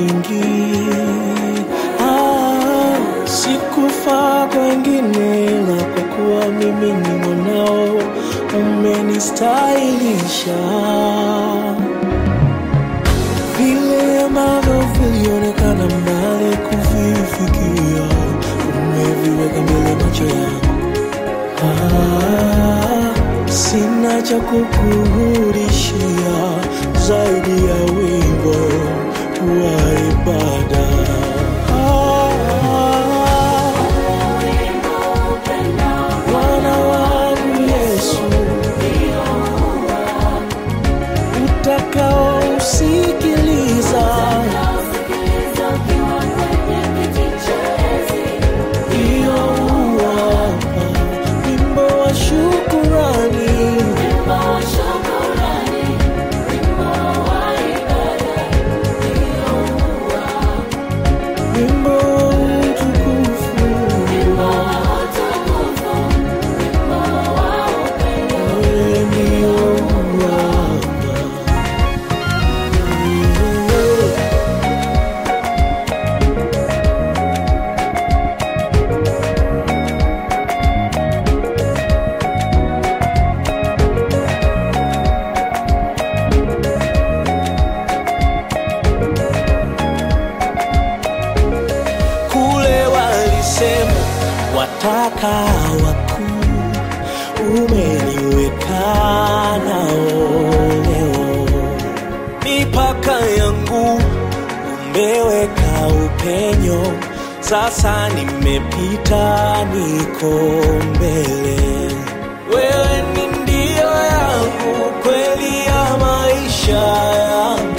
nyingi. Ah, sikufaa kwa wengine, ila kwa kuwa mimi ni mwanao umenistahilisha. Vile ambavyo vilionekana mbali kuvifikia, umeviweka mbele macho yangu. Ah, sina cha kukurudishia zaidi ya wimbo wa ibada. Ah, Bwana wangu Yesu, utakaosikiliza ndio uwapa wimbo wa shukurani. Wimbo wa utukufu, wewe ndio uwapa. kule walisema wataka wakuu, umeniweka nao leo. Mipaka yangu umeweka upenyo, sasa nimepita, niko mbele. Wewe ni ndio yangu, kweli ya maisha yangu